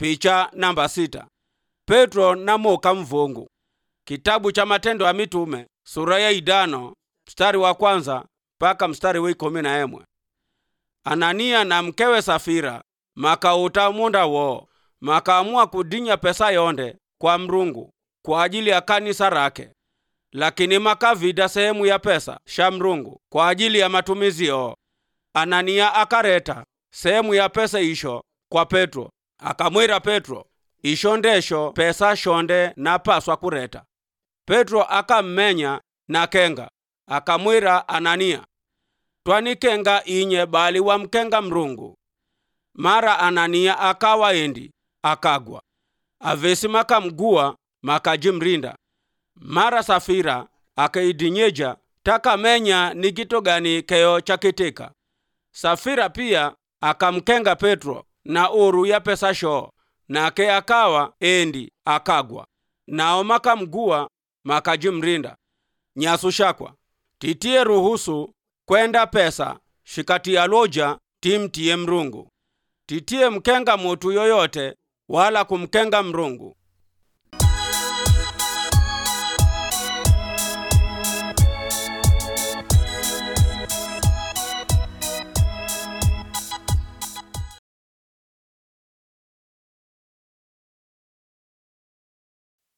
picha namba sita petro namuka mvungu kitabu cha matendo ya mitume sura ya idano mstari wa kwanza mpaka mstari wa ikumi na emwe anania na mkewe safira makauta munda wo makaamua kudinya pesa yonde kwa mrungu kwa ajili ya kanisa rake lakini makavida sehemu ya pesa sha mrungu kwa ajili ya matumizi yo anania akareta sehemu ya pesa isho kwa petro akamwira petro isho ndesho pesa shonde napaswa kureta petro akammenya na kenga akamwira anania twanikenga inye bali wamkenga mrungu mara anania akawa endi akagwa avesi makamgua makajimrinda mara safira akaidinyeja takamenya ni kito gani keyo chakitika safira pia akamkenga petro na uru ya pesa shoo nake akawa endi akagwa nao makamgua makajimrinda nyasu shakwa titie ruhusu kwenda pesa shikatia loja timtiye mrungu titie mkenga mutu yoyote wala kumkenga mrungu